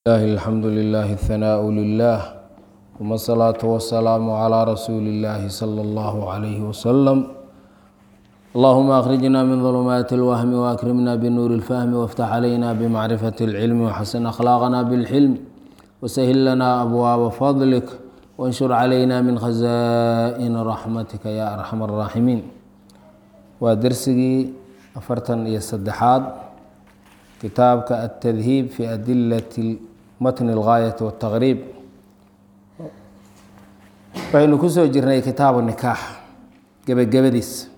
لله الحمد لله الثناء لله ثم الصلاة والسلام على رسول الله صلى الله عليه وسلم اللهم أخرجنا من ظلمات الوهم وأكرمنا بنور الفهم وافتح علينا بمعرفة العلم وحسن أخلاقنا بالحلم وسهل لنا أبواب فضلك وانشر علينا من خزائن رحمتك يا أرحم الراحمين ودرسي أفرتن يسدحاد كتابك التذهيب في أدلة متن الغاية والتغريب waxaynu ku soo jirnay kitaabu nikaax gebagabadiis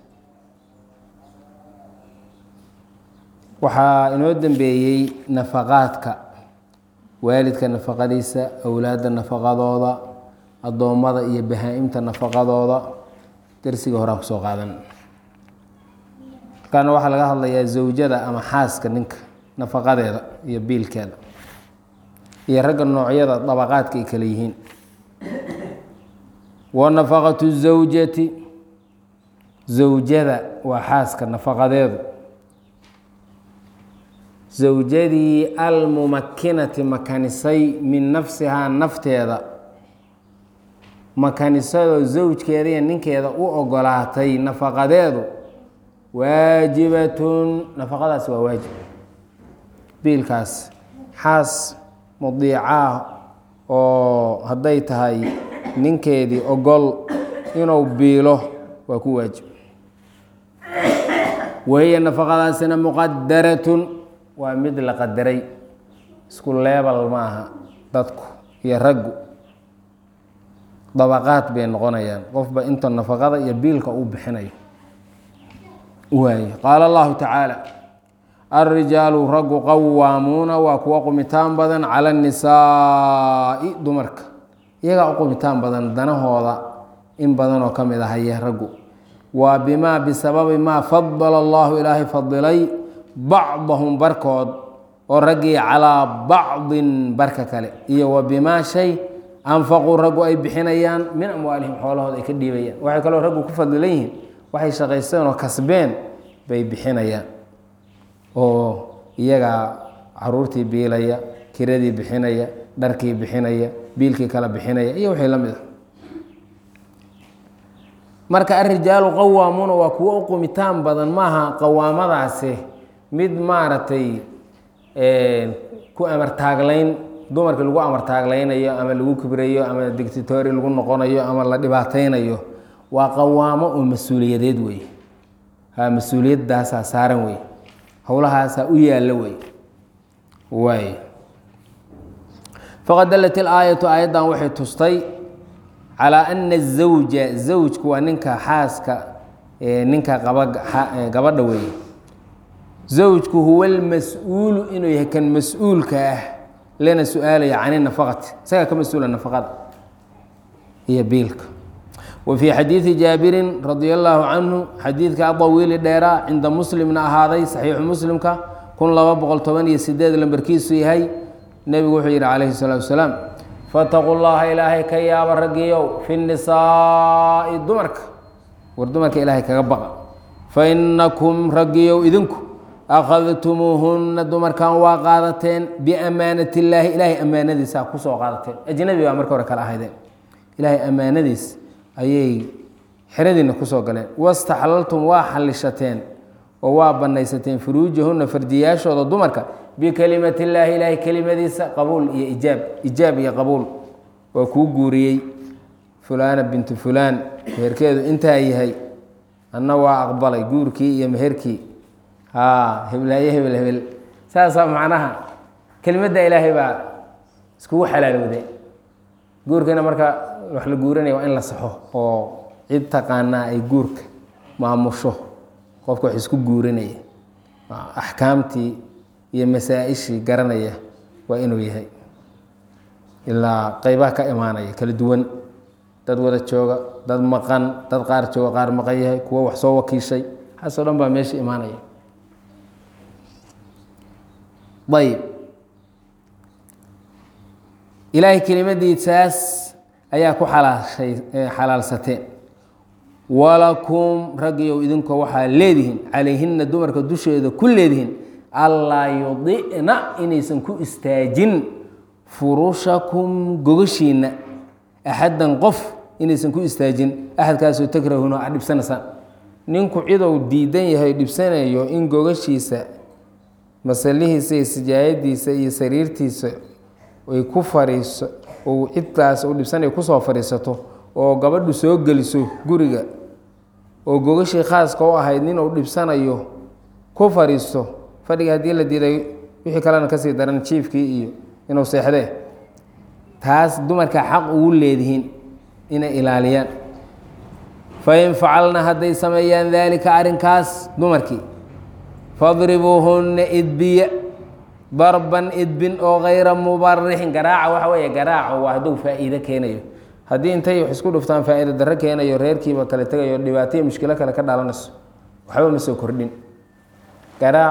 waxaa inoo dembeeyey nafaqaadka waalidka nafaqadiisa awlaadda nafaqadooda addoommada iyo bahaa-imta nafaqadooda darsiga horaa kusoo qaadan markaana waxaa laga hadlayaa zawjada ama xaaska ninka nafaqadeeda iyo biilkeeda iyo ragga noocyada dabaqaadka ay kale yihiin wa nafaqatu zawjati zawjada waa xaaska nafaqadeedu zawjadii almumakinati makanisay min nafsihaa nafteeda makanisadoo zawjkeeda iyo ninkeeda u ogolaatay nafaqadeedu waajibatun nafaqadaasi waa waajib biilkaas xaas mudiicaah oo hadday tahay ninkeedii ogol inuu biilo waa ku waajib wahiya nafaqadaasina muqadaratun waa mid la qadaray isku leebal maaha dadku iyo raggu dabaqaad bay noqonayaan qofba inta nafaqada iyo biilka uu bixinayo waay qaala allahu tacaala alrijaalu raggu qawaamuuna waa kuwa qumitaan badan cala annisaai dumarka iyagaa u qumitaan badan danahooda in badanoo ka mid ahaya raggu waa bimaa bisababi maa fadala allahu ilaahay fadilay bacdahum barkood oo raggii calaa bacdin barka kale iyo wa bimaa shay anfaquu raggu ay bixinayaan min amwaalihim xoolahooda ay ka dhiibayaan waxay kaloo raggu ku fadilan yihiin waxay shaqaysteen oo kasbeen bay bixinayaan oo iyagaa caruurtii biilaya kiradii bixinaya dharkii bixinaya biilkii kala bixinaya iyo wixii la mid a marka arijaalu qawaamuuna waa kuwo u qumitaan badan maaha qawaamadaasi mid maaragtay ku amartaaglayn dumarkii lagu amartaagleynayo ama lagu kibrayo ama dictatori lagu noqonayo ama la dhibaateynayo waa qawaamo oo mas-uuliyadeed wey ha mas-uuliyadaasaa saaran wey howlahaasaa u yaalla wey waay faqad dallat ilaayatu aayaddan waxay tustay calaa ana azawja zawjku waa ninka xaaska ninka qaba gabadha weeye zawjku huwa almas-uulu inuu yahay kan mas-uulka ah lana su-aalaya can nafaqati isagaa ka mas-uula nafaqada iyo biilka wa fii xadiidi jaabirin radia allaahu canhu xadiidka adawiili dheeraa cinda muslimna ahaaday saxiixu muslimka kun laba boqol toban iyo sideed lambarkiisu yahay nebigu wuxuu yidhi calayhi salaatu wasalaam fataquu llaha ilaahay ka yaaba raggiyow fi nisaa'i dumarka war dumarka ilaahay kaga baqa fa inakum raggiyow idinku akhadtumuuhunna dumarkan waa qaadateen biamaanat illaahi ilaahay ammaanadiisa kusoo qaadateen ajnabi baa marka hore kala ahaydeen ilaahay ammaanadiis ayay xeradiina kusoo galeen wastaxlaltum waa xallishateen oo waa banaysateen furuujahunna fardiyaashooda dumarka bikelimati illaahi ilaahay kelimadiisa qabuul iyo ijaab ijaab iyo qabuul waa kuu guuriyey fulaana bintu fulaan meherkeedu intaa yahay anna waa aqbalay guurkii iyo meherkii haa heblaayo hebel hebel saasaa macnaha kelimadda ilaahay baa iskugu xalaalowday guurkiina marka wax la guuranaya waa in la saxo oo cid taqaanaa ay guurka maamusho qofka wax isku guurinaya axkaamtii iyo masaa-ishii garanaya waa inuu yahay ilaa qeybaha ka imaanaya kala duwan dad wada jooga dad maqan dad qaar jooga qaar maqan yahay kuwo wax soo wakiishay waxaasoo dhan baa meesha imaanaya ayb ilaahay kelimadiisaas ayaa ku alaashay xalaalsateen walakum raggiyow idinko waxaa leedihiin calayhina dumarka dusheeda ku leedihiin allaa yudicna inaysan ku istaajin furushakum gogashiinna axaddan qof inaysan ku istaajin axadkaasoo takrahuna aad dhibsanaysaan ninku cidou diidan yahay dhibsanayo in gogashiisa masalihiisa iyo sijaayadiisa iyo sariirtiisa ay ku fariiso ou cidtaas u dhibsanaya kusoo fadhiisato oo gabadhu soo geliso guriga oo gogashii khaaska u ahayd nin uu dhibsanayo ku fadhiisto fadhiga haddii la diiday wixii kalena kasii daran jiifkii iyo inuu seexdee taas dumarka xaq ugu leedihiin inay ilaaliyaan fain facalna hadday sameeyaan daalika arrinkaas dumarkii fadribuuhunna idbiya darban idbin oo kayra mubarixin garaaca waxa weeye garaaco waa hadduu faa'iido keenayo haddii intay wax isku dhuftaan faa'iido darro keenayo reerkiiba kale tegayo dhibaataiyo mushkilo kale ka dhalanayso waxba ma soo kordhin garaac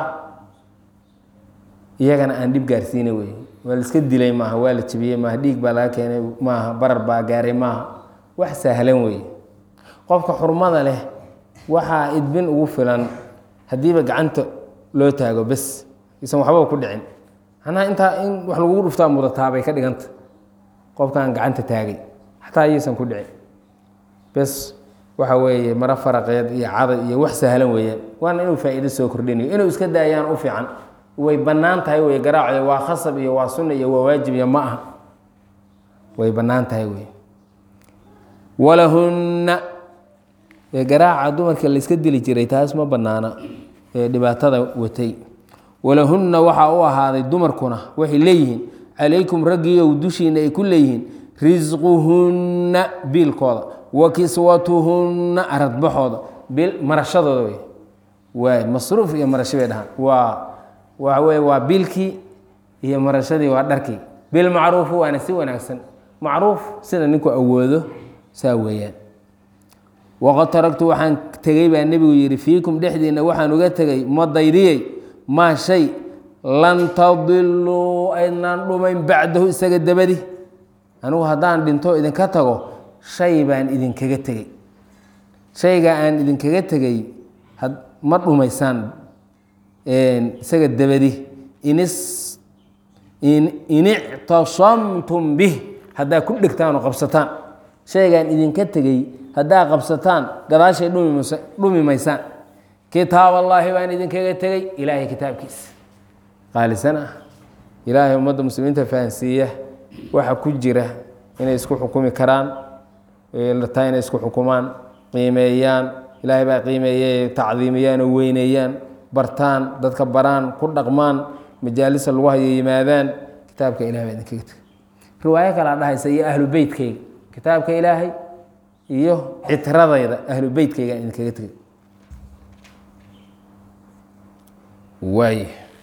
iyagana aan dhib gaarsiina wey waa la iska dilay maaha waa la jebiyey maaha dhiig baa laga keenay maaha barar baa gaaray maaha wax sahlan wey qofka xurmada leh waxaa idbin ugu filan haddiiba gacanta loo taago bes isan waxba ku dhicin macnaha intaa in wax lagugu dhuftaa mudataabay ka dhiganta qofkaan gacanta taagay xataa ayaysan ku dhicin bes waxa weeye maro faraqeed iyo caday iyo wax sahlan weeyaan waana inuu faa'iido soo kordhinayo inuu iska daayaan u fiican way bannaan tahay wey garaacda waa khasab iyo waa sunna iyo waa waajib iyo ma aha way bannaan tahay wey walahunna ee garaaca dumarka la iska dili jiray taas ma bannaana ee dhibaatada watay walahunna waxaa u ahaaday dumarkuna waxay leeyihiin calaykum raggiiow dushiina ay ku leeyihiin risquhunna biilkooda wa kiswatuhunna aradbaxooda bil marashadooda wey waay masruuf iyo marasho bay dhahaan waa waxa weye waa biilkii iyo marashadii waa dharkii bilmacruufi waana si wanaagsan macruuf sida ninku awoodo saa weeyaan waqad taragtu waxaan tegey baa nebigu yidhi fiikum dhexdiinna waxaan uga tegey madaydiyey maa shay lan tadiluu aydnaan dhumayn bacdahu isaga dabadi anigu haddaan dhinto idinka tago shay baan idinkaga tegey shayga aan idinkaga tegey ma dhumaysaan isaga dabadi in ictasamtum bih haddaa ku dhegtaan oo qabsataan shaygaan idinka tegey haddaa qabsataan gadaashay dhumi maysaan kitaab allaahi baan idinkaga tegey ilaahay kitaabkiisa qaalisan ah ilaahay ummadda muslimiinta fahansiiya waxa ku jira inay isku xukumi karaan taa inay isku xukumaan qiimeeyaan ilaahay baa qiimeeyey tacdiimiyaan oo weyneeyaan bartaan dadka baraan ku dhaqmaan majaalisa lagu hayo yimaadaan kitaabka ilahay baa idinkaga tegey riwaayo kalaa dhahaysa iyo ahlu beytkayga kitaabka ilaahay iyo citradayda ahlu beytkayga aan idinkaga tegey waay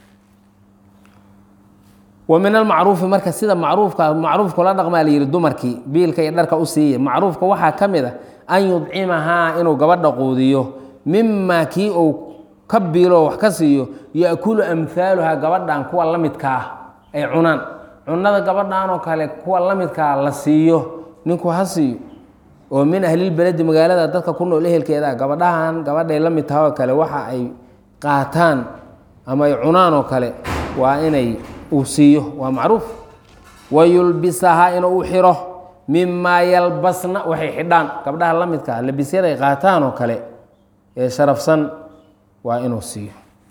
wa min almacruufi marka sida macruufka macruufka la dhaqmaa la yihi dumarkii biilka iyo dharka u siiya macruufka waxaa ka mid a an yudcimahaa inuu gabadha quudiyo mima kii uu ka biilo wax ka siiyo yaakulu amhaaluhaa gabadhan kuwa la midka ah ay cunaan cunada gabadhan oo kale kuwa la midkaa la siiyo ninku ha siiyo oo min ahlilbeledi magaalada dadka ku nool ehelkeeda gabadhahan gabadhay la mid taha oo kale waxa ay qaataan ama ay cunaan oo kale waa inay uu siiyo waa macruuf wayulbisahaa inuu u xiro mimaa yalbasna waxay xidhaan gabdhaha la midkaa labisyada ay qaataan oo kale ee sharafsan waa inuu siiyo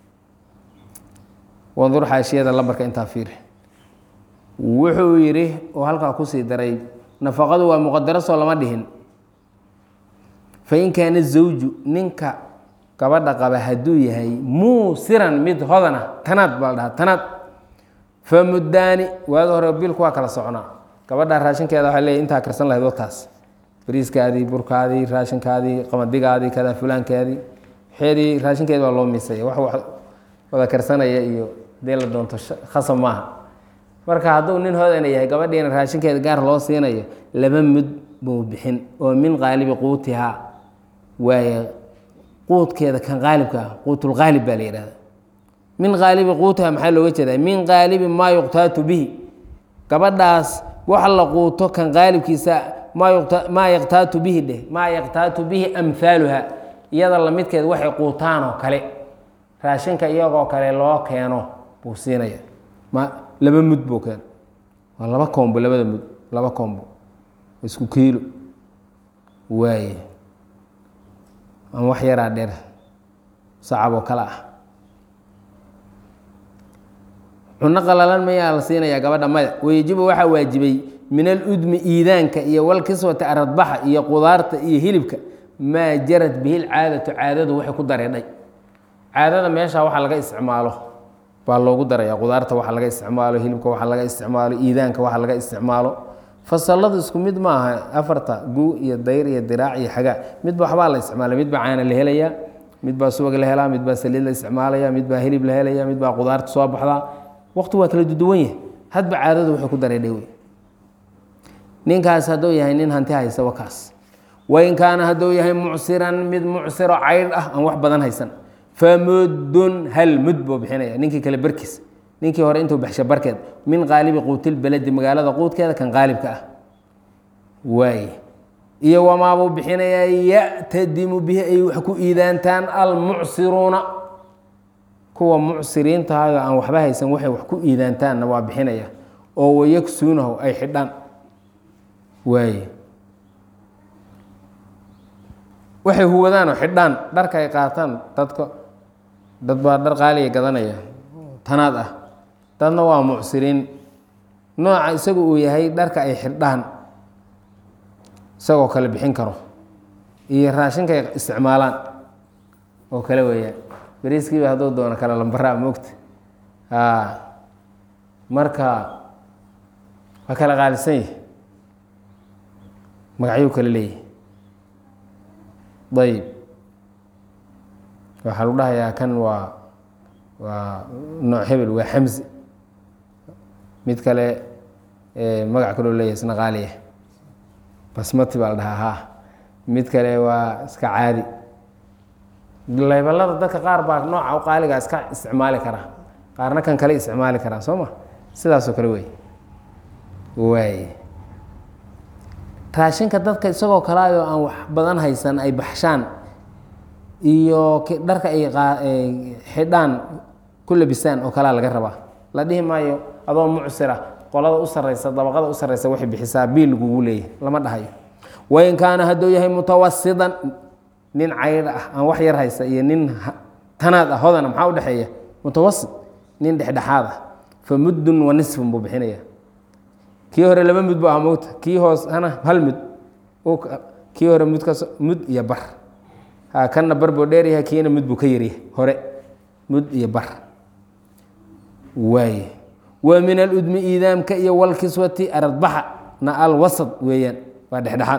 wandur xaashiyada lambarka intaa fiiri wuxuu yidhi oo halkaa kusii daray nafaqadu waa muqadarasoo lama dhihin fain kaana zawju ninka gabadha qaba hadduu yahay muusiran mid hodana tanaad baa la dhahaa tanaad famuddaani waagi hore biilku waa kala socnaa gabadha raashinkeeda waxay leeyahy intaa karsan lahayd wataas bariiskaadii burkaadii raashinkaadii qamadigaadii kada fulaankaadii xeedii raashinkeeda waa loo miisaya wax wax wada karsanaya iyo hadii la doonto khasab maaha marka hadduu nin hodana yahay gabadhiina raashinkeeda gaar loo siinayo laba mud buu bixin oo min qaalibi quutihaa waaye quudkeeda kan qaalibka ah quutulqaalib baa la yihahda min qaalibi quutiha maxaa looga jeedaa min qaalibi maa yuqtaatu bihi gabadhaas wax la quuto kan qaalibkiisa maa yaqtaatu bihi dheh maa yaqtaatu bihi amhaaluha iyada lamidkeed waxay quutaan oo kale raashinka iyagoo kale loo keeno buu siinaya ma laba mud buu keena waa laba koombo labada mud laba koombo isku kiilo waaye ama wax yaraa dheer sacab oo kale ah cuno qalalan mayaa la siinayaa gabadha maya wayajibu waxaa waajibay min aludmi iidaanka iyo walkiswata aradbaxa iyo qudaarta iyo hilibka maa jarad bihi lcaadatu caadadu waxay ku dareedhay caadada meesha waxa laga isticmaalo baa loogu daraya qudaarta waxa laga isticmaalo hilibka waxa laga isticmaalo iidaanka waxa laga isticmaalo fasaladu isku mid maaha afarta guu iyo dayr iyo diraac iyo xagaa midba waxbaa la isticmaala midbaa caana la helayaa midbaa subag la helaa midbaa saliid la isticmaalaya midbaa hilib la helaya midbaa qudaarta soo baxdaa waqti waa kala duduwan yahay hadba caadadu waxay ku dareedhay wey ninkaas hadduu yahay nin hanti haysa wakaas wain kaana hadduu yahay mucsiran mid mucsiro caydh ah aan wax badan haysan famudun hal mud buu bixinaya ninkii kale barkiis ninkii hore intuu baxsha barkeed min qaalibi quutilbeledi magaalada quudkeeda kan qaalibka ah waay iyo wamaabuu bixinayaa ya'tadimu bihi ay wax ku iidaantaan almucsiruuna kuwa mucsiriintaayo aan waxba haysan waxay wax ku iidaantaanna waa bixinaya oo wayagsuunahu ay xidhaan waaye waxay huwadaanoo xidhaan dharka ay qaataan dadka dad baa dhar qaaliya gadanaya tanaad ah dadna waa mucsiriin nooca isagu uu yahay dharka ay xidhaan isagoo kale bixin karo iyo raashinka ay isticmaalaan oo kale weeyaan beriiskiiba hadduu doono kale lambaraa moogta a marka waa kala qaalisan yahi magacyuu kale leeyahy ayb waxaa lagu dhahayaa kan waa waa nooc hebel waa xamsi mid kale magac kaloo leeyahy isna qaaliya basmati baa la dhahaa ha mid kale waa iska caadi leyballada dadka qaar baa nooca u qaaligaa iska isticmaali karaa qaarna kan kale isticmaali karaa soo ma sidaasoo kale wey waay raashinka dadka isagoo kalaayoo aan wax badan haysan ay baxshaan iyo dharka ay xidhaan ku labisaan oo kalaa laga rabaa la dhihi maayo adoo mucsira qolada u sareysa dabaqada u sareysa waxay bixisaa biil lagugu leeyahy lama dhahayo wain kaana hadduu yahay mutawasidan nin caydh ah aan wax yar haysa iyo nin tanaad ah hodana maxaa udhexeeya mutawasit nin dhexdhexaad ah fa muddun wa nisfun buu bixinaya kii hore laba mud bu ah mogta kii hoosana hal mud kii hore mudkas mud iyo bar ha kanna bar buu dheeryahay kiina mud buu ka yaryahay hore mud iyo bar waaye wa min aludmi iidaamka iyo walkiswati aradbaxa na alwasad weeyaan waa dhexdhexaad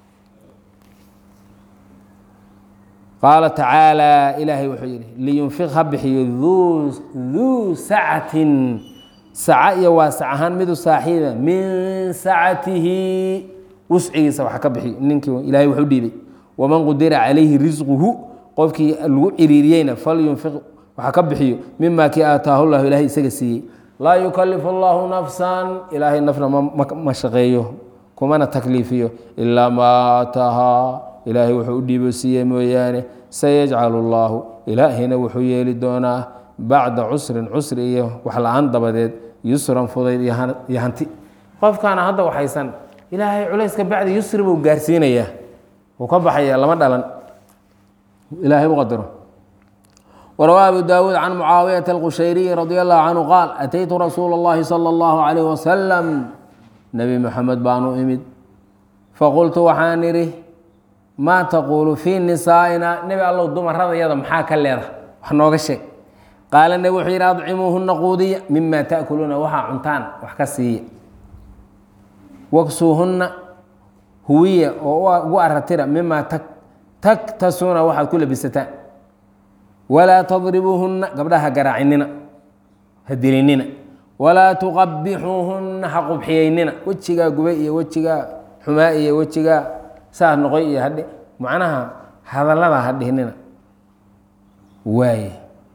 qaala tacaalى ilaahay wuxuu yihi liyunfiq ha bixiyo duu sacatin saca iyo waasac ahaan midu saaxiiba min sacatihi wuscigiisa wax ka bixiyo ninkii ilahay wuxu dhiibay waman qudira calayhi risquhu qofkii lagu ciriiriyeyna falyunfiq waxa ka bixiyo mima kii aataahu llahu ilahay isaga siiyey laa yukalifu allahu nafsan ilaahay nafna ma shaqeeyo kumana takliifiyo ilaa maa aataahaa ilaahay wuxuu u dhiibo siiye mooyaane sayajcalu llaahu ilaahina wuxuu yeeli doonaa bacda cusrin cusri iyo wax la-aan dabadeed yusran fudayd iyo hanti qofkaana hadda waxaysan ilaahay culayska bacdi yusri buu gaarsiinayaa wuu ka baxaya lama dhalan ilaahay u qadaro وروى أبو داود عن معاوية القشيري رضي الله عنه قال أتيت رسول الله صلى الله عليه وسلم نبي محمد بانو إمد فقلت waxaan ihi maa تquل في نisaaئina nebi allow dumaradayada maxaa ka leeda wax nooga sheeg qaala nebi wuxuu yidhi adcimuuhuna quudiya mima taأkuluuna waxaa cuntaan wax ka siiya waksuuhuna huwiya oo ugu aratira mima taktasuuna waxaad ku labisataan walaa tadribuuhunna gabdhaha garaacinina ha dilinina walaa tuqabixuuhunna ha qubxiyeynina wejigaa gubay iyo wejigaa xumaa iyo wejigaa saas noqoy iyo hadhi macnaha hadallada ha dhihnina waaye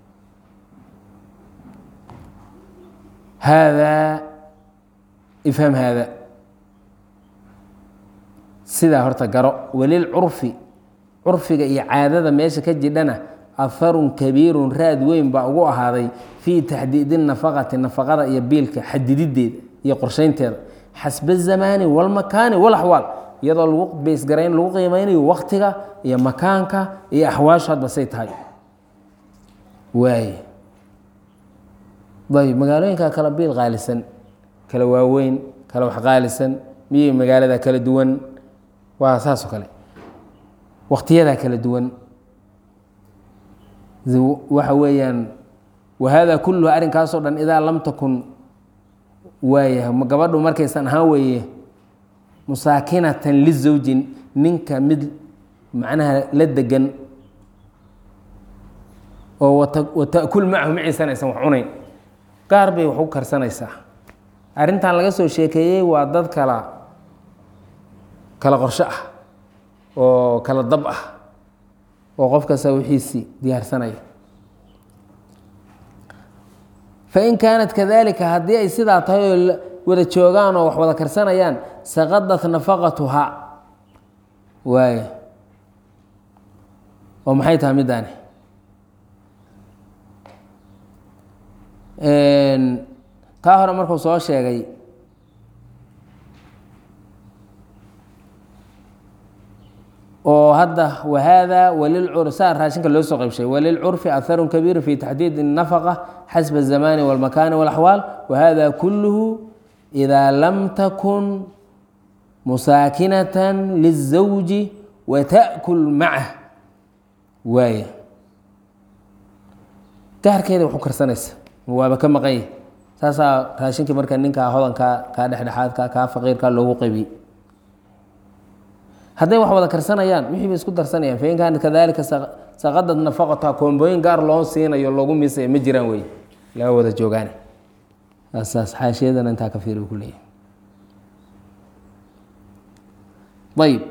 haadaa ifham haada sidaa horta garo walil curfi curfiga iyo caadada meesha ka jidhana aharun kabiirun raad weyn baa ugu ahaaday fii taxdiidi nafaqati nafaqada iyo biilka xadidideeda iyo qorsheynteeda xasba zamaani walmakaani walaxwaal iyadoo lagu beysgarayn lagu qiimeynayo waktiga iyo makaanka iyo axwaashu hadba say tahay waay ayb magaalooyinka kala biil qaalisan kala waaweyn kala wax qaalisan miyay magaalada kala duwan waa saas oo kale waktiyadaa kala duwan waxa weeyaan wahada kulluhu arrinkaasoo dhan idaa lam takun waaya gabadhu markaysan ahaan weeye musaakinatan lizawjin ninka mid macnaha la degan oo watakul macahu maciisan aysan wax cunayn gaar bay wax u karsanaysaa arrintan laga soo sheekeeyey waa dad kala kala qorsho ah oo kala dab ah oo qof kasta wixiisii diyaarsanaya fain kaanat kadalika haddii ay sidaa tahay oo wada joogaan oo wax wada karsanayaan saqadat nafaqatuhaa waay oo maxay tahay middaani kaa hore markuu soo sheegay oo hadda wahada walilcursa raashinka loo soo qaybshay walilcurfi aharun kabiiru fi taxdiid الnafaqa xasba الzamani wاlmakani wاlaxwaal wahada kuluhu إida lam takun musaakinata lلزawji wataأkul macah waaya gaarkeeda waxu karsanaysa waaba ka maqanya saasaa raashinkii marka ninkaa hodankaa kaa dhexdhexaadka kaa faqiirka loogu qaybiyey hadday wax wada karsanayaan wixii bay isku darsanayaan fain kaanat kadalika saqadad nafaqata koombooyin gaar loo siinayo loogu miisaya ma jiraan wey laga wada joogaane saas xaashiyadana intaa ka fiiri ku leeyahay ayib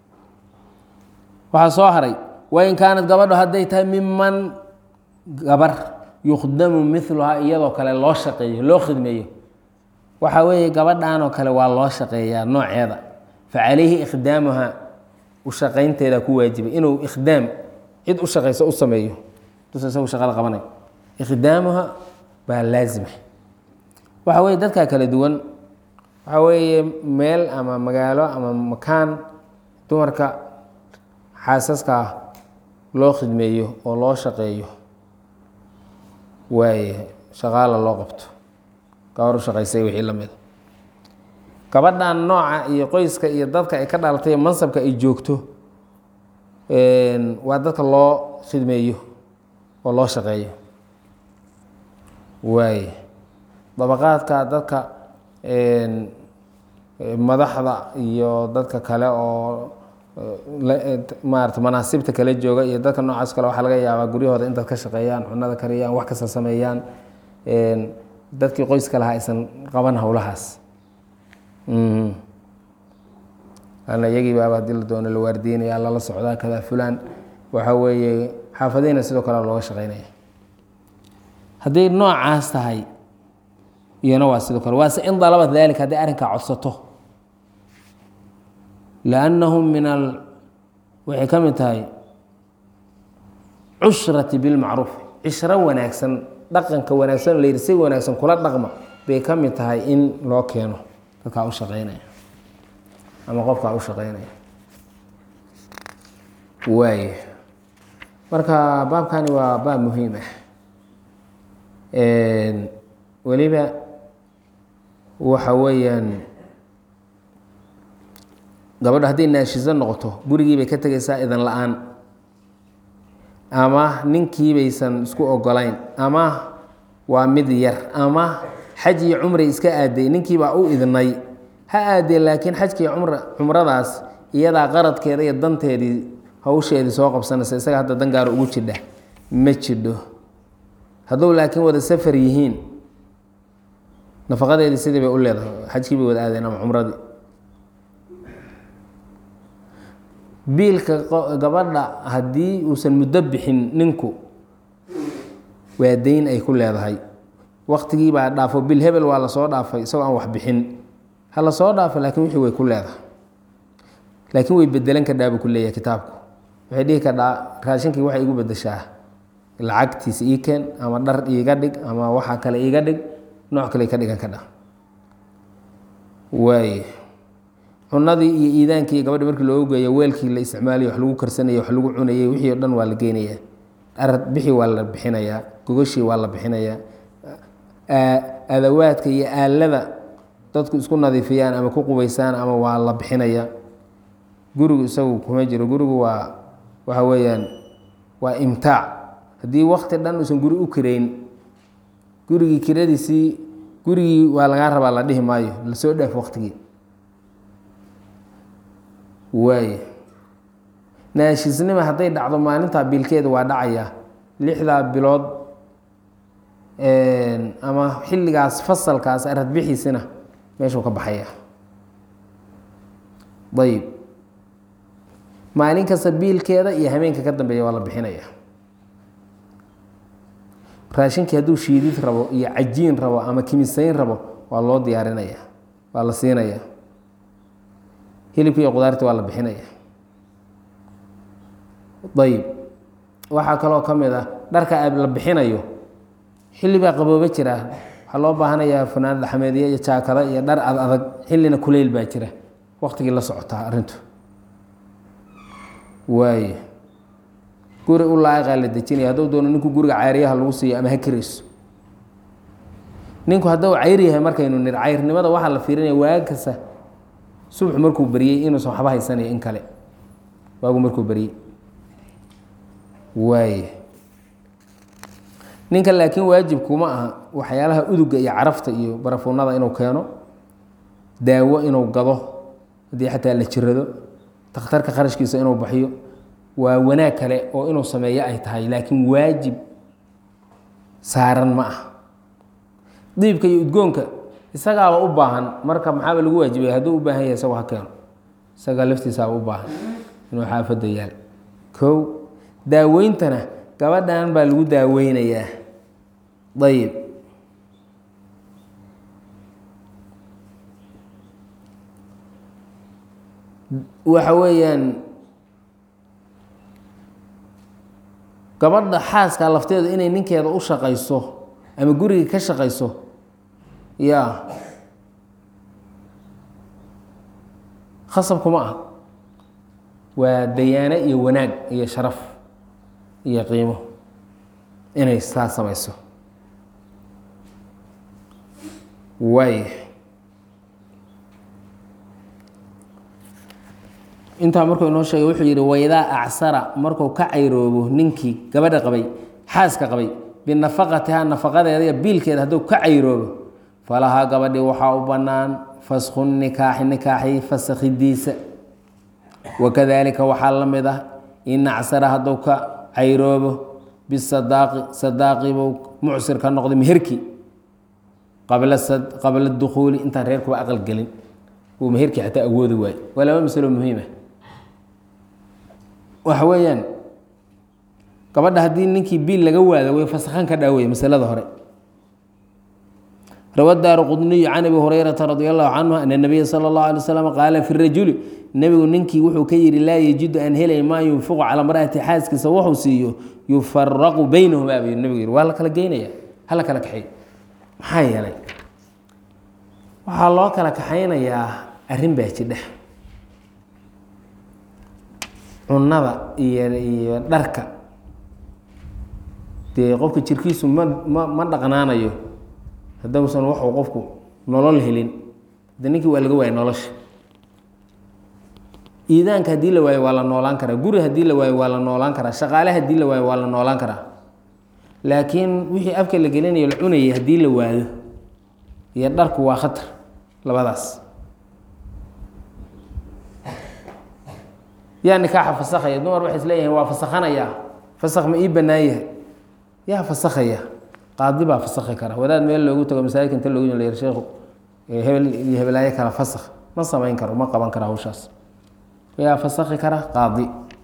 waxaa soo haray wain kaanat gabadho hadday tahay miman gabar yukhdamu miluhaa iyadoo kale loo shaqeeyo loo khidmeeyo waxa weeye gabadhan oo kale waa loo shaqeeyaa nooceeda facalayhi ikhdaamuha u shaqaynteeda ku waajibay inuu ikhdaam cid u shaqayso u sameeyo dus isagu shaqada qabanay ikhdaamuha baa laazima waxa weye dadkaa kala duwan waxa weeye meel ama magaalo ama makaan dumarka xaasaska loo khidmeeyo oo loo shaqeeyo waaye shaqaala loo qabto gabar u shaqaysay wixii la mida gabadhan nooca iyo qoyska iyo dadka ay ka dhalatay mansabka ay joogto waa dadka loo khidmeeyo oo loo shaqeeyo waaye dabaqaadka dadka madaxda iyo dadka kale oo maarata manaasibta kala jooga iyo dadka noocaas kale waxaa laga yaabaa guryahooda intaad ka shaqeeyaan cunada kariyaan wax kasta sameeyaan dadkii qoyska lahaa aysan qaban howlahaas ana iyagii baaba hadii la doono la waardiinaya lala socdaa kada fulan waxa weeye xaafadihina sidoo kale looga shaqeynaya hadday noocaas tahay iyana waa sidoo kale waase in dalabat dalika hadday arrinkaa codsato liannahum min al waxay ka mid tahay cushrati bilmacruuf cishro wanaagsan dhaqanka wanaagsan la yidhi si wanaagsan kula dhaqma bay ka mid tahay in loo keeno dadkaa u shaqeynaya ama qofkaa u shaqeynaya waay marka baabkani waa baab muhiim ah weliba waxa weeyaan gabadho hadday naashiso noqoto gurigii bay ka tegaysaa idan la-aan ama ninkii baysan isku ogolayn ama waa mid yar ama xaj iyo cumray iska aaday ninkii baa u idnay ha aadee laakiin xajkii cumra cumradaas iyadaa qaradkeeda iyo danteedii hawsheedii soo qabsanaysa isaga hadda dangaaro ugu jidha ma jidho hadduu laakiin wada safar yihiin nafaqadeedii sidii bay u leedahay xajkii bay wada aadeen ama cumradii biilka gabadha haddii uusan muddo bixin ninku waa dayn ay ku leedahay waktigii baa dhaafo bil hebel waa lasoo dhaafay isagoo aan wax bixin ha lasoo dhaafo laakiin wixii way ku leedahay laakiin way bedelan kadhaa buu ku leeyahay kitaabku waxay dhihi kadhaa raashinkii waxay igu bedeshaa lacagtiisa ii keen ama dhar iiga dhig ama waxa kale iiga dhig nooc kale ka dhigan kadha waay cunadii iyo iidaankii gabadha markii loogu geeyo weelkii la isticmaalay wax lagu karsanayay wax lagu cunayay wixii o dhan waa la geynayaa arad bixi waa la bixinayaa gogoshii waa la bixinayaa adawaadka iyo aalada dadku isku nadiifiyaan ama ku qubaysaan ama waa la bixinayaa gurigu isagu kuma jiro gurigu waa waxa weeyaan waa imtaac haddii wakti dhan uusan guri u kirayn gurigii kiradiisii gurigii waa lagaa rabaa la dhihi maayo lasoo dhaaf waktigii waay naashisnima hadday dhacdo maalintaa biilkeeda waa dhacaya lixdaa bilood ama xilligaas fasalkaas aradbixiisina meeshuu ka baxaya ayib maalin kasta biilkeeda iyo habeenka ka dambeeya waa la bixinaya raashinkii hadduu shiidid rabo iyo cajiin rabo ama kimisayn rabo waa loo diyaarinaya waa la siinaya hilibka iyo qudaarti waa la bixinaya ayib waxaa kaloo ka mid ah dharka la bixinayo xillibaa qabooba jira waxaa loo baahanayaa fanaanad axmeedya iyo jaakada iyo dhar ad adag xillina kuleyl baa jira waktigii la socotaa arrintu waay guri u laa'iqaa la dejinaya hadduu doono ninku guriga cayryaha lagu siiyo ama ha kirayso ninku hadduu cayr yahay markaynu nir cayrnimada waxaa la fiirinaya waag kasta subax markuu beriyey inuusan waxba haysanayo in kale waagu markuu beriyey waay ninka laakiin waajibkuma aha waxyaalaha uduga iyo carafta iyo barafuunada inuu keeno daawo inuu gado haddii xataa la jirado takhtarka kharashkiisa inuu baxiyo waa wanaag kale oo inuu sameeyo ay tahay laakiin waajib saaran ma ah diibka iyo udgoonka isagaaba u baahan marka maxaaba lagu waajibaya hadduu u baahan yahay isagoo ha keeno isagaa laftiisaaba u baahan inuu xaafadda yaal kow daaweyntana gabadhan baa lagu daaweynayaa ayib waxa weeyaan gabadha xaaska lafteedu inay ninkeeda u shaqayso ama guriga ka shaqayso ya khasab kuma ah waa dayaano iyo wanaag iyo sharaf iyo qiimo inay saa samayso waay intaa markuu inoo sheegay wuxuu yidhi waydaa acsara markuu ka cayroobo ninkii gabadha qabay xaaska qabay binafaqatihaa nafaqadeeda iyo biilkeeda hadduu ka cayroobo falahaa gabadhii waxaa u bannaan fasku nikaaxi nikaaxii fasakhidiisa wakadaalika waxaa la mid ah in acsara hadduu ka cayroobo bisadaaqi sadaaqibuu mucsir ka noqday meherkii qabla qabla dukhuuli intaan reerkuba aqal gelin uu meherkii xataa awoodi waayo waa laba masalo muhiima waxa weeyaan gabadha haddii ninkii biil laga waado way fasakhan ka dhaawey masalada hore rawa daaru qudniyu can abi hurayrata radi allahu canhu ana nabiya sala اllahu alay slam qaala fi rajuli nebigu ninkii wuxuu ka yihi laa yajidu aan helay maa yunfiqu calaa mar'ati xaaskiisa wuxuu siiyo yufaraqu baynahumaa buu nebigu yihi waa la kala geynaya hala kala kaxeey maxaa yeelay waxaa loo kala kaxaynayaa arrin baa jidha cunada iyo iyo dharka dee qofka jirkiisu ma ma ma dhaqnaanayo haddausan waxuu qofku nolol helin de ninkii waa laga waaya nolosha iidaanka haddii la waayo waa la noolaan karaa guri haddii la waayo waa la noolaan karaa shaqaale haddii la waayo waa la noolaan karaa laakiin wixii afka la gelinayo la cunayay haddii la waayo iyo dharku waa khatar labadaas yaa nikaaxa fasakhaya dumar waxay isleeyihiin waa fasakhanayaa fasakh ma ii bannaan yahay yaa fasakhaya qaadi baa fasakhi kara wadaad meel loogu tago masaajidka inta loogu yar sheekhu hebel iyo hebelaayo kala fasakh ma samayn karo ma qaban kara hawshaas yaa fasakhi kara qaadi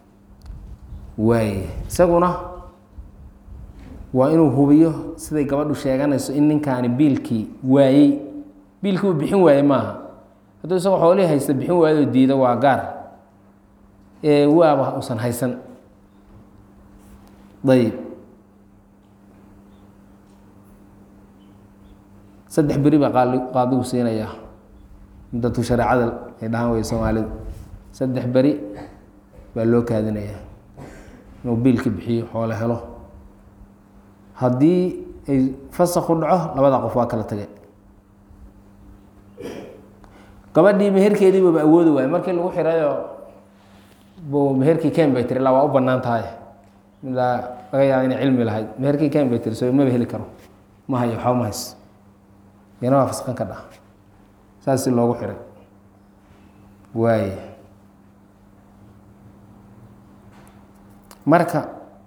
waay isaguna waa inuu hubiyo siday gabadhu sheeganayso in ninkaani biilkii waayey biilkii uu bixin waaye maaha hadduu isagoo xoolihii haysta bixin waayo oo diido waa gaar ee waaba usan haysan ayib saddex beri baa qaali qaadigu siinayaa muddatu shareecada ay dhahaan wey soomaalidu saddex beri baa loo kaadinayaa inuu biilka bixiyo xoolo helo haddii ay fasakhu dhaco labada qof waa kala tage gabadhii meherkeediibaba awoodi waayo markii lagu xirayo bu meherkii ken bay tiri la waa u banaan tahay ilaa laga yaaba inay cilmi lahayd meherkii ken bay tiri so maba heli karo ma hayo waxba ma hays yana waa faskan ka dhaha saasi loogu xiray waay marka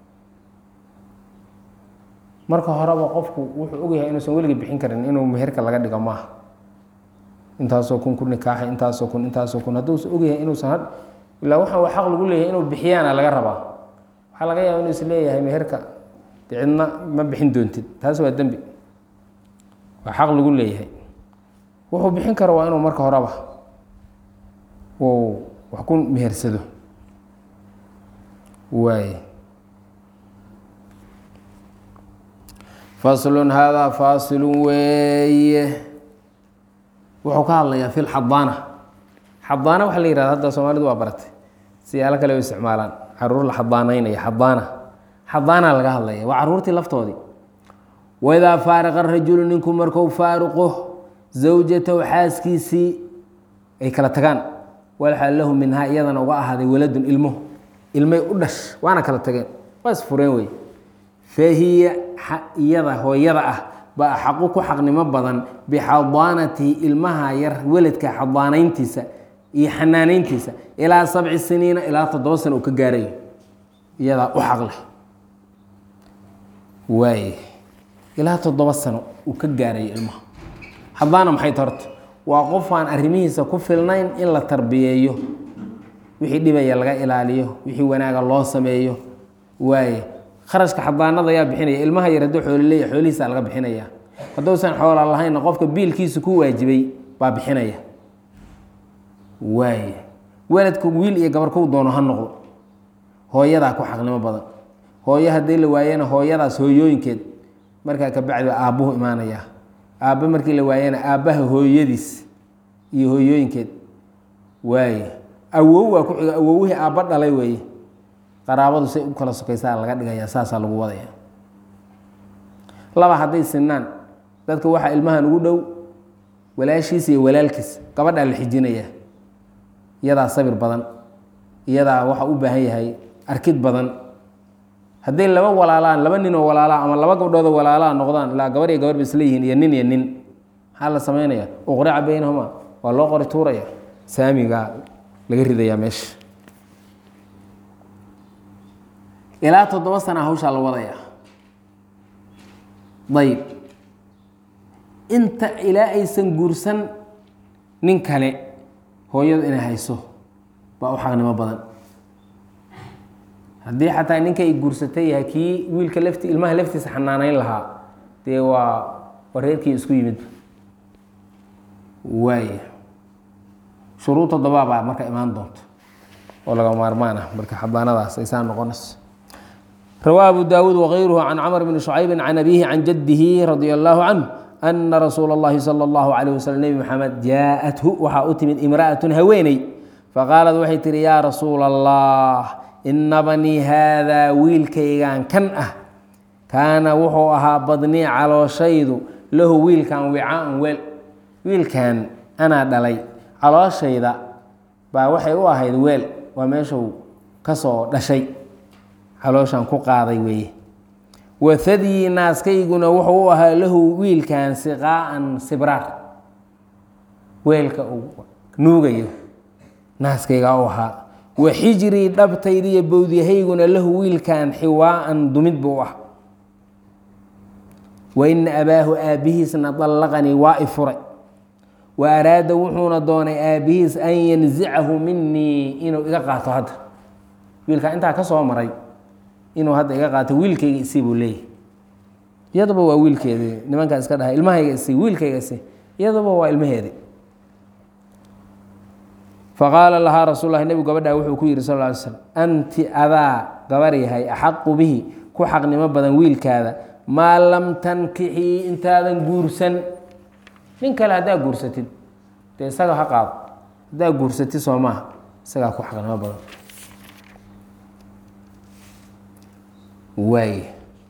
marka horeba qofku wuxuu ogyahay inuusan weligii bixin karin inuu meherka laga dhigo maaha intaasoo kun ku nikaaxay intaasoo kun intaasoo kun hadduusan ogyahay inuusan had ilaa waxaan waa xaq lagu leeyahay inuu bixiyaana laga rabaa waxaa laga yaaba inuu is leeyahay meherka de cidna ma bixin doontid taas waa dembi waa xaq lagu leeyahay wuxuu bixin karo waa inuu marka horeba uu wax ku mehersado waay faslun haadaa faasilun weeye wuxuu ka hadlayaa fi lxadaana xadaana waxaa la yihahda hadda soomaalidu waa baratay siyaalo kale u isticmaalaan caruur la xadaanaynaya xadaana xadaana laga hadlaya waa caruurtii laftoodii waidaa faariqa rajulu ninku marku faaruqo zawjatahu xaaskiisii ay kala tagaan walxal lahu minhaa iyadana uga ahaaday waladun ilmo ilmay u dhash waana kala tageen waa isfureen wey fahiya iyada hooyada ah baa xaqu ku xaqnimo badan bixadaanatihi ilmaha yar weladka xadaanayntiisa iyo xanaanayntiisa ilaa sabci siniina ilaa toddoba sano uu ka gaarayo iyadaa u xaq leh waay ilaa toddoba sano uu ka gaarayo ilmaha xadaana maxay ta horta waa qof aan arrimihiisa ku filnayn in la tarbiyeeyo wixii dhibaya laga ilaaliyo wixii wanaaga loo sameeyo waaye kharashka xadaanada ayaa bixinaya ilmaha yar hadduu xoolo leeyahy xoolihiisa laga bixinaya hadduusan xoola lahaynna qofka biilkiisa ku waajibay baa bixinaya waaye weladku wiil iyo gabar kou doono ha noqdo hooyadaa ku xaqnimo badan hooyo haddii la waayana hooyadaas hooyooyinkeed markaa kabacdi aabbuhu imaanaya aabbe markii la waayana aabbaha hooyadiis iyo hooyooyinkeed waaye awow waa ku xiga awowihii aabba dhalay weeye qaraabadu say u kala sokaysaa laga dhigaya saasaa lagu wadaya laba hadday sinaan dadka waxaa ilmahan ugu dhow walaashiis iyo walaalkiis gabadhaa la xijinaya iyadaa sabir badan iyadaa waxa u baahan yahay arkid badan hadday laba walaalaan laba ninoo walaalaa ama laba gabdhoodoo walaalaa noqdaan ilaa gabar iyo gabar ba isleeyihiin iyo nin iyo nin maxaa la samaynaya uqrica baynahuma waa loo qori tuuraya saamigaa laga ridayaa meesha ilaa toddoba sana hawshaa la wadaya ayb inta ilaa aysan guursan nin kale hooyadu inay hayso baa u xaqnimo badan haddii xataa ninka ay guursatay yahay kii wiilka lafti ilmaha laftiisa xanaanayn lahaa dee waa wareerkii isku yimid waaya shuruud toddobaa baa marka imaan doonto oo laga maarmaan ah marka xabaanadaas ay saa noqonayso rawaa abu daawuud wغayruhu can camr bni شhucaybi can abihi can jadihi radia allahu canh ana rasuula اllahi salى اllahu عalيه waslm nebi maxamed jaaءathu waxaa u timid imra'atun haweeney faqaalad waxay tihi yaa rasuula allah ina banii haadaa wiilkaygan kan ah kaana wuxuu ahaa badnii calooshaydu lahu wiilkan wicaan weel wiilkan anaa dhalay calooshayda baa waxay u ahayd weel waa meeshuu ka soo dhashay calooshan ku qaaday weeye wahadyi naaskayguna wuxuu u ahaa lahu wiilkan siqaa'an sibraar weelka uu nuugayo naaskaygaa u ahaa wa xijrii dhabtaydiiyo bowdyahayguna lahu wiilkan xiwaa'an dumid buu ah wa ina abaahu aabbihiisna dallaqanii waa i furay wa araada wuxuuna doonay aabbihiis an yanzicahu minii inuu iga qaato hadda wiilkaa intaa ka soo maray inuu hadda iga qaato wiilkayga isii buu leeyahy iyaduba waa wiilkeedii nimankaa iska dhahay ilmahayga isii wiilkayga isii iyaduba waa ilmaheedii faqaala lahaa rasuul lahi nebigu gabadhaa wuxuu ku yihi sal ly slm anti adaa gabar yahay axaqu bihi ku xaqnimo badan wiilkaada maa lam tankixii intaadan guursan nin kale haddaa guursatid dee isaga ha qaado haddaa guursati soo maaha isagaa ku xaqnimo badan waay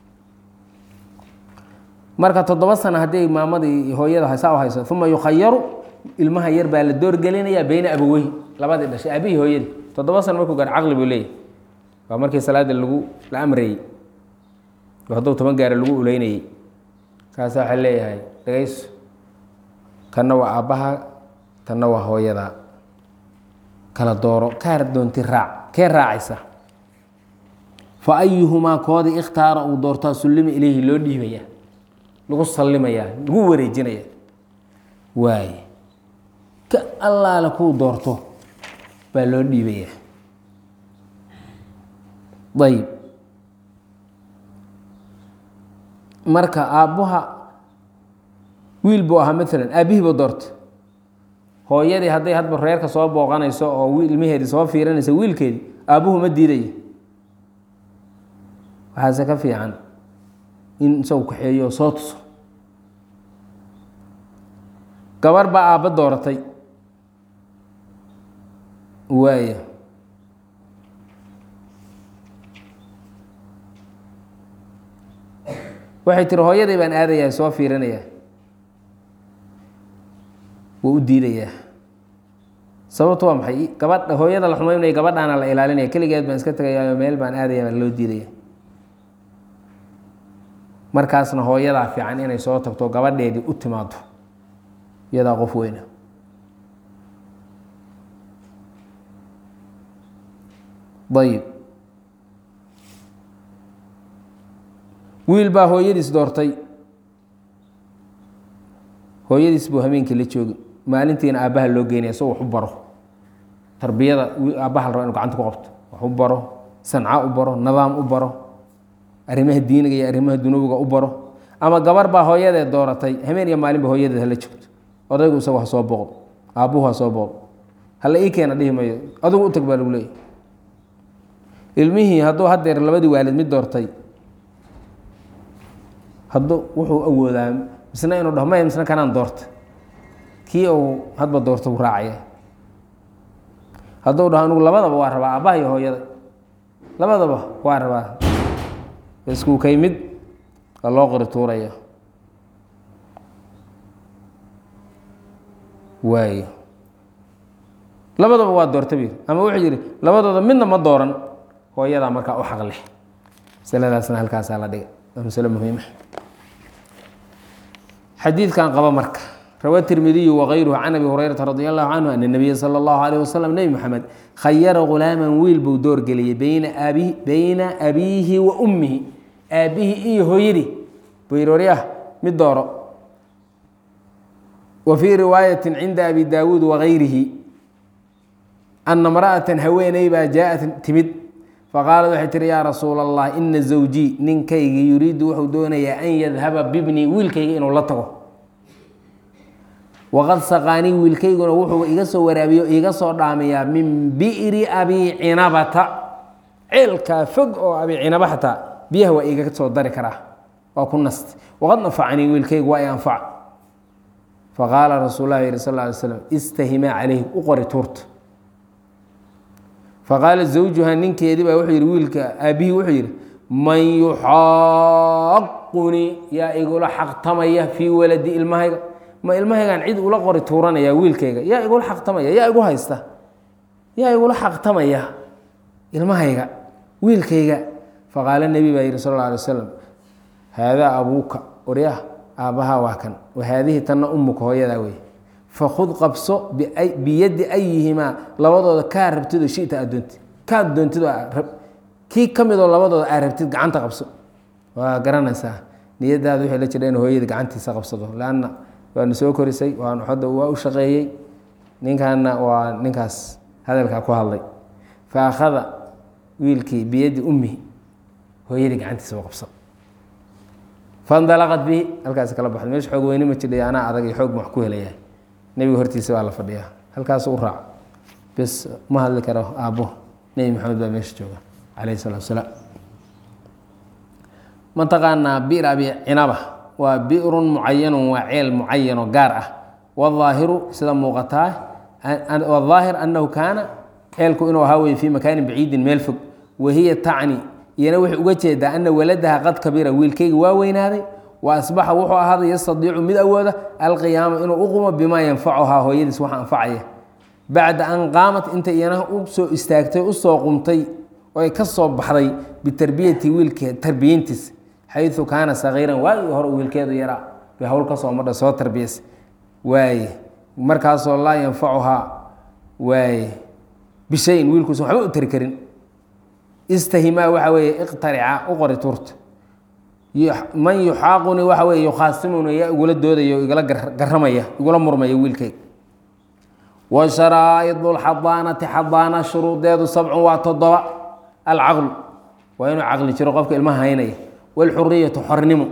marka toddoba sano haddii maamadii hooyada saa u hayso uma yukhayaru ilmaha yar baa la doorgelinaya beyna abaweyhi labadii dhashay aabihii hooyadii toddoba sano markuu gaar caqli buu leeyahy waa markii salaada lagu la amrayey oo hadduu toban gaara lagu uleynayey kaasa waxaa leeyahay dhagayso kanna waa aabbaha tanna waa hooyada kala dooro kaar doonti raac kee raacaysa fa ayuhumaa koodii ikhtaara uu doortaa sullima ileyhi loo dhiibayaa lagu sallimayaa lagu wareejinaya waay ka allaale kuu doorto baa loo dhiibayaa ayb marka aabbuha wiil buu ahaa maalan aabbihiiba doorta hooyadii hadday hadba reerka soo booqanayso oo ilmaheedii soo fiiranayso wiilkeedii aabbuhu ma diidaya waxaase ka fiican in isagu kaxeeyo oo soo tuso gabar baa aabba dooratay waaya waxay tiri hooyadii baan aadayaa soo fiirinayaa wuu u diidayaa sababtu waa maxay gabadha hooyada la xumaynaya gabadhaana la ilaalinaya keligeed baan iska tegayaayo meel baan aadaya baan loo diidaya markaasna hooyadaa fiican inay soo tagto gabadheedii u timaado iyadaa qof weyna ayib wiil baa hooyadiis doortay hooyadiis buu habeenkii la joogi maalintiina aabbaha loo geynaya so wax u baro tarbiyada aabbaha la raba inu gacanta ku qabto wax u baro sanca u baro nidaam u baro arrimaha diiniga iyo arrimaha dunuwiga u baro ama gabar baa hooyadeed dooratay habeen iyo maalinba hooyadeed hala joogto odaygu isagu ha soo booqdo aabbuhu ha soo booqdo hala ii keena dhihi mayo adigu u tag baa lagu leeyahy ilmihii hadduu haddeer labadii waalid mid doortay hadduu wuxuu awoodaa misna inuu dhaho maya misna kanaan doorta kii uu hadba doorta u raacaya hadduu dhaho anigu labadaba waa rabaa aabbaha iyo hooyada labadaba waa rabaa isku kay mid waa loo qori tuuraya waayo labadaba waa doorta bir ama wuxuu yihi labadooda midna ma dooran hooyadaa markaa u xaq leh masaladaasna halkaasaa la dhigay waa masalo muhiima xadiidkan qaba marka rawa tirmidiyu wغayruhu can abi hurayrata radi allahu canhu ana nabiya salى اllahu alيh wasalam nebi moxamed khayara ghulaaman wiil buu doorgeliyey beyna abi beyna abiihi wa ummihi aabbihii iyo hooyadii buu yihi waryah mid dooro wa fii riwaayati cinda abi daawuud wagayrihi ana mra'ata haweeney baa jaaءat timid faqaalad waxay tihi yaa rasuula allah ina zawjii ninkaygii yuriidu wuxuu doonayaa an yadhaba bibnii wiilkayga inuu la tago waqad saqaanii wiilkayguna wuxuu iga soo waraabiyo iga soo dhaamayaa min bi'ri abi cinabata ceelkaa fog oo abi cinaba xataa biyaha waa iga soo dari karaa waa ku nast waqad nafacanii wiilkaygu waa i anfac faqaala rasuul lah yihi sal ly slam istahimaa calayhi u qori tuurta faqaala zawjuha ninkeedii baa wuxuu yihi wiilka aabbihii wuxuu yihi man yuxaaqunii yaa igula xaqtamaya fii waladi ilmahayga ma ilmahaygaan cid ula qori tuuranaya wiilkayga yaa igula xaqtamaya yaa igu haysta yaa igula xaqtamaya ilmahayga wiilkayga faqaala nebi baa yihi sal alla alay wasalam haadaa abuuka oryah aabbahaa waa kan wa haadihi tanna umuka hooyadaa wey fakud qabso biyadi ayihimaa labadooda kaa rabtid oo shita aad doontid kaad doontid kii ka midoo labadooda aad rabtid gacanta qabso waa garanaysaa niyadaada wixii la jira in hooyada gacantiisa qabsado leanna waanu soo korisay waanu hadda waa u shaqeeyey ninkaana waa ninkaas hadalkaa ku hadlay fa akhada wiilkii biyadi ummihi hooyadii gacantiisa u qabso fandalaqad bihi halkaas kala baxday meesha xoog weyne ma jidhay anaa adag iyo xoog ma wax ku helayaa nebiga hortiisa baa la fadhiyaa halkaas u raac bes ma hadli karo aabbo nebi maxamed baa meesha jooga calayh salatu wasalaam mataqaanaa bir abi cinaba waa birun mucayanun waa ceel mucayanoo gaar ah wاظaahiru sida muuqataa wاظaahir anahu kaana ceelku inuu ahaa weye fii makaanin baciidin meel fog wahiya tacni iyana waxay uga jeedaa ana waladaha qad kabira wiilkayga waa weynaaday wa asbaxa wuxuu ahaaday yastadiicu mid awooda alqiyaama inuu uqumo bimaa yanfacuhaa hooyadiis wax anfacaya bacda an qaamat inta iyana u soo istaagtay usoo qumtay oo ay ka soo baxday bitarbiyati wiilke tarbiyeyntiis xayu kaana sagiiran waagii hore wiilkeedu yaraa bay hawl ka soo madha soo tarbiyas waaye markaasoo laa yanfacuhaa waaye bishayin wiilkuusan waxba u tari karin istahimaa waxa weeye iqtarica u qori turta man yuxaaquni waxa weye yukhaasimuni yaa igula doodaya o igala garamaya igula murmaya wiilkayga wa sharaa'idu lxadaanati xadaana shuruudeedu sabcun waa toddoba alcaqlu waa inuu caqli jiro qofka ilmaha haynaya wاlxuriyatu xornimo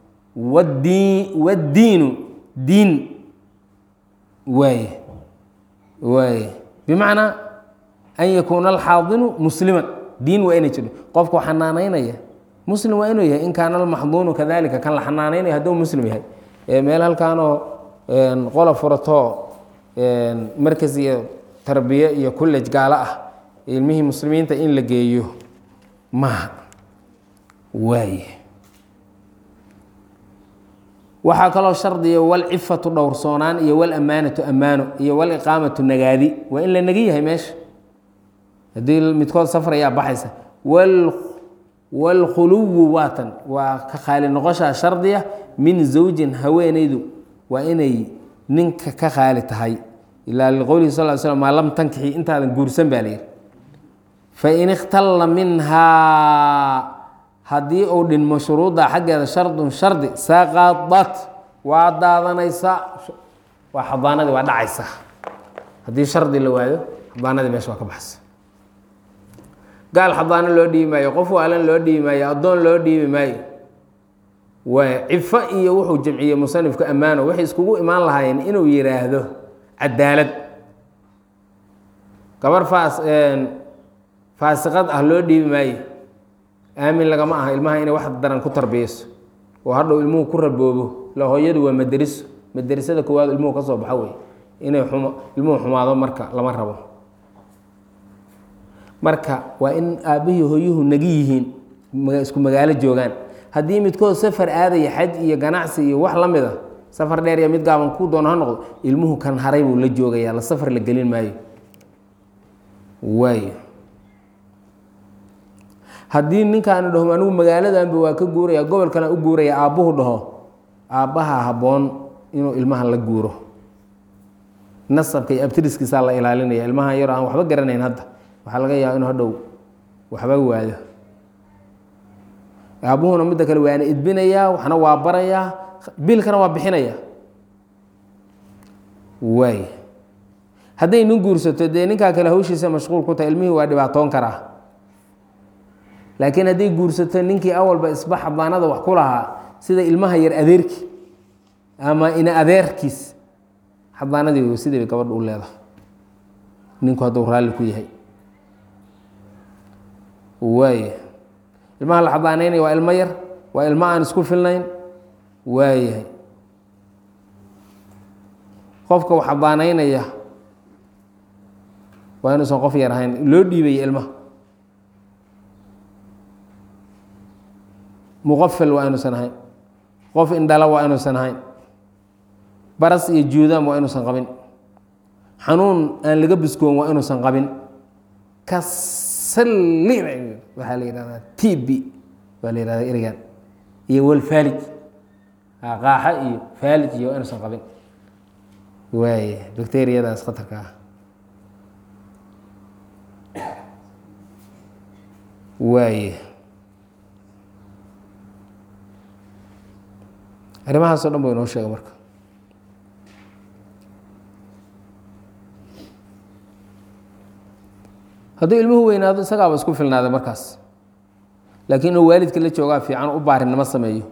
wاddiinu diin waaye waaye bimacnaa an yakuuna alxaadinu musliman diin waa inay jiro qofku xanaanaynaya muslim waa inuu yahay in kaana almaxduunu kadalika kan la xanaanaynaya hadduu muslim yahay meel halkaanoo qola furatoo markas iyo tarbiye iyo college gaalo ah ilmihii muslimiinta in la geeyo maaha waaye waxaa kaloo shardiya walcifatu dhowrsoonaan iyo walamaanatu ammaano iyo waliqaamatu nagaadi waa in la nagi yahay meesha haddii midkood safar ayaa baxaysa wاlkhuluwu waatan waa ka khaali noqoshaa shardiya min zawjin haweenaydu waa inay ninka ka khaali tahay ilaa liqowlihi sal sl maa lam tankixi intaadan guursan baa layihi fain ikhtalla minhaa haddii uu dhinmo shuruudda xaggeeda shardun shardi saqadat waa daadanaysa waa xadaanadii waa dhacaysa haddii shardi la waayo xadaanadii meesha waa ka baxsa gaal xadaano loo dhiibi maayo qof waalan loo dhiibi maayo addoon loo dhiibi maayo waa cifo iyo wuxuu jamciyey musanifku ammaano waxay iskugu imaan lahaayeen inuu yidhaahdo cadaalad gabar faas faasiqad ah loo dhiibi maayo aamin lagama aha ilmaha inay wax daran ku tarbiyeyso oo hadhow ilmuhu ku raboobo la hooyadu waa maderiso maderisada koowaad ilmuhu ka soo baxo wey inay ilmuhu xumaado marka lama rabo marka waa in aabbihii hooyuhu nagi yihiin isku magaalo joogaan haddii midkood safar aadaya xaj iyo ganacsi iyo wax la mid a safar dheer iyo mid gaaban ku doono ha noqdo ilmuhu kan haray buu la joogayaa la safar la gelin maayo waayo haddii ninkaani dhaho anigu magaaladanba waa ka guuraya gobolkana u guuraya aabbuhu dhaho aabbaha habboon inuu ilmaha la guuro nasabka iyo abtiriskiisaa la ilaalinaya ilmaha yaro aan waxba garanayn hadda waxaa laga yaaba inuu hadhow waxba waado aabbuhuna midda kale waana idbinayaa waxna waa barayaa biilkana waa bixinaya waay hadday nin guursato dee ninkaa kale hawshiisa mashquul ku tahay ilmihii waa dhibaatoon karaa laakiin hadday guursato ninkii awalba isba xadaanada wax ku lahaa sida ilmaha yar adeerki ama ina adeerkiis xadaanadii sidii bay gabadha u leedahay ninku hadduu raalli ku yahay waay ilmaha la xadaanaynaya waa ilmo yar waa ilmo aan isku filnayn waayahay qofka u xadaanaynaya waa inuusan qof yar ahayn loo dhiibaya ilmaha muqafil waa inuusan ahayn qof indhala waa inuusan ahayn baras iyo juudaan waa inuusan qabin xanuun aan laga biskoon waa inuusan qabin kasalli waxaa la yihahdaa t b waa la yihahdaa erigan iyo walfaalij qaaxa iyo faalij iyo waa inuusan qabin waay bacteriyadaas khatarka ah waaye arrimahaas o dhan bu inoo sheega marka hadduu ilmuhu weynaado isagaaba isku filnaaday markaas laakiin inuu waalidka la joogaa fiican u baarinimo sameeyo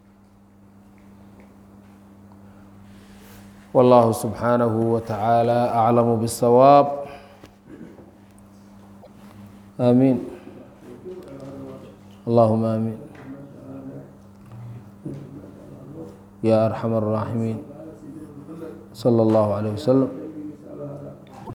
والله سبحانه وتعالى أعلم بالصواب آمين اللهم آمين يا أرحم الراحمين sala allahu calayh wasalam